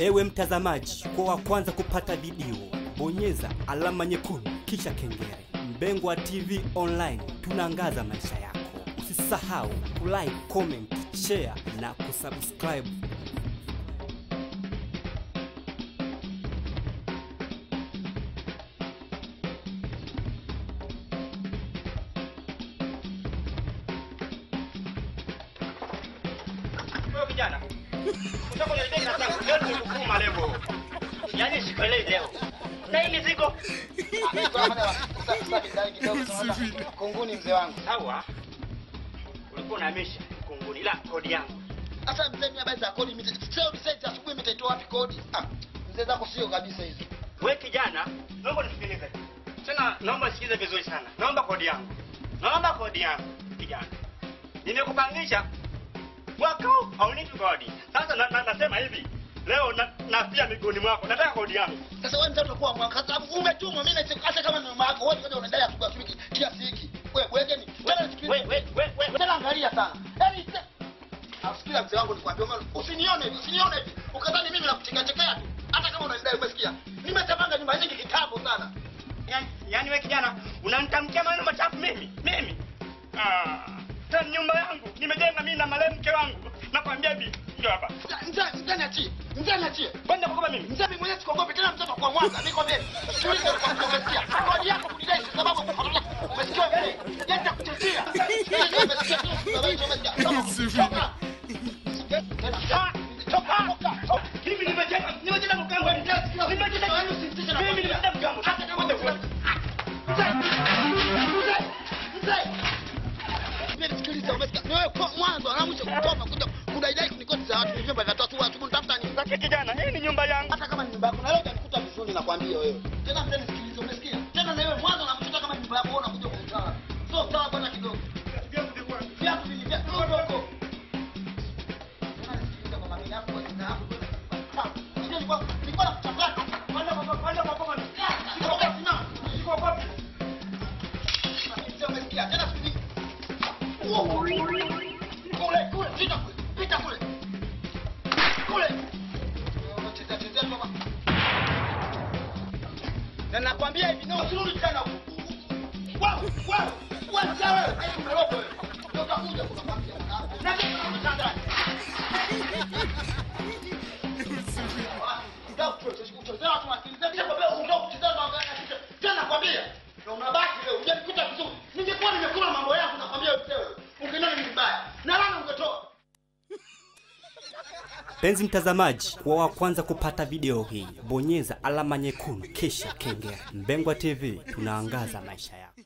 Ewe mtazamaji, kwa wa kwanza kupata video, bonyeza alama nyekundu kisha kengele. Mbengwa TV Online, tunaangaza maisha yako. Usisahau kulike, comment, share na kusubscribe. Wewe kijana. Unataka kuniletea kazi yangu leo nimekukuma leo. Yaani sikuelewi leo. Na hii mizigo. Kunguni mzee wangu. Sawa. Ulikuwa unahamisha kunguni ila kodi yangu. Sasa mzee, mimi habari za kodi mimi sio mseti asubuhi mtaitoa wapi kodi? Ah, mzee zako sio kabisa hizo. Wewe kijana, naomba nisikilize. Tena naomba nisikilize vizuri sana. Naomba kodi yangu. Naomba kodi yangu kijana. Nimekupangisha mwaka huu haunipi kodi. Sasa na, na, nasema hivi. Leo na, nafia miguuni mwako. Nataka kodi yangu. Sasa wewe mtoto kwa mwaka sababu umetumwa mimi na hata kama ni mama yako wewe ngoja unaendelea asubuhi asubuhi kiasi hiki. Wewe wewe ni tena nisikilize. Wewe wewe wewe wewe. Tena angalia sana. Yaani se- Asikia mzee wangu nikwambia mama usinione hivi, usinione hivi. Ukadhani mimi nakuchekea chekea tu. Hata kama unaendelea umesikia. Nimetamanga nyumba nyingi kitambo sana. Yaani yaani wewe kijana unanitamkia maneno machafu mimi? Mimi? Ah, tena nyumba yangu nimejenga mimi na marehemu mke wangu. Nakwambia hivi, ndio hapa. Mzee mzee niachie. Mzee niachie. Kwenda kukopa mimi. Mzee mimi mwenyewe sikogopi tena mtoto kwa mwaka. Niko mbele. Sikiliza kwa umesikia. Kodi yako kudai kwa sababu umesikia mbele. Yenda kutetea. Sikiliza umesikia. Umesikia. Toka. Ah, toka, toka, toka. Mimi nimejenga, nimejenga mke wangu. Nimejenga mimi nimejenga mke wangu. Hata kama utakuwa Sikiliza, umesikia? Ni wewe kwa mwanzo na mwisho kutoma kuja kudaidai kunikoti za watu vivyo vya tatu watu mtafuta nini? Sasa kijana, hii ni nyumba yangu. Hata kama ni nyumba yako na leo utanikuta vizuri nakwambia wewe. Tena mzee nisikilize, umesikia? Tena na wewe mwanzo na mwisho kama ni nyumba yako wewe unakuja kuitana. So sawa bwana kidogo. Viatu vili vya kidogo. Tena nisikilize kwa mami yako kwa jina yako. Unajua nilikuwa nilikuwa nakuchanganya. Kwenda kwa kwenda kwa kwa. Niko kwa sina. Niko kwa. Mzee umesikia? Tena sikiliza. Kule, kule, pita kule, pita kule. Kule. Unachezea chezea tu hapa. Na nakwambia hivi, no, usirudi tena huku. Wewe, wewe, wewe mzee wewe, haya umeroga wewe. Ndio utakuja kunakwambia. Na kitu unataka. Ndio kuchezea watu wasikilize. Kisha kwambia unataka kuchezea na wangalia kisha. Tena nakwambia. Na unabaki leo, unajikuta vizuri. Ningekuwa nimekula mambo yangu nakwambia wewe mzee. Ungeniona ni mbaya. Na lana ungetoa. Penzi mtazamaji, kwa wa kwanza kupata video hii, bonyeza alama nyekundu kisha kengele. Mbengwa TV, tunaangaza maisha yako.